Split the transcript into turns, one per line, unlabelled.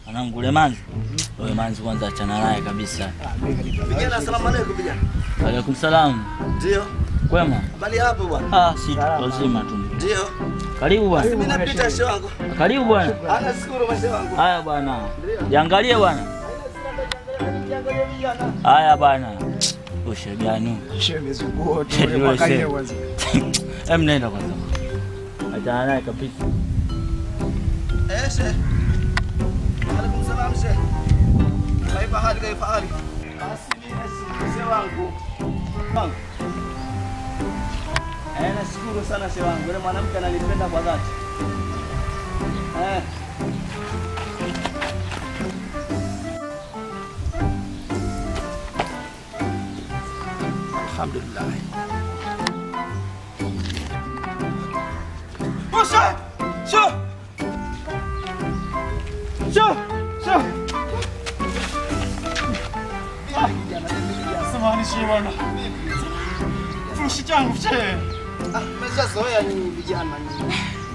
Anangu Lemanzi. Wewe Manzi kwanza achana naye kabisa.
Vijana, asalamu alaykum vijana.
Alaikum salam.
Ndio.
Kwema?
Habari hapo bwana.
Ah, si wazima tu.
Ndio.
Karibu bwana.
Mimi napita shehe wangu.
Karibu bwana.
Ana shukuru mashehe wangu.
Haya bwana. Jiangalie bwana. Haya bwana. Ushe gani?
Shemezunguo tu
Shemezunguo,
mwaka
shemezunguo.
leo kwanza.
Hem, nenda kwanza. Achana naye kabisa.
Eh, shehe. Alaikum salam shehe. Kaifa hali kaifa hali? Basi mimi nashukuru shehe wangu. Wangu. Eh, nashukuru sana shehe wangu. Yule mwanamke ananipenda kwa dhati. Eh. Alhamdulillah.
Osha! Sho! Sho! Sho! Samahani shehe bwana. Furushi changu shehe.
Ah, mmeshazoea nyinyi vijana nyinyi.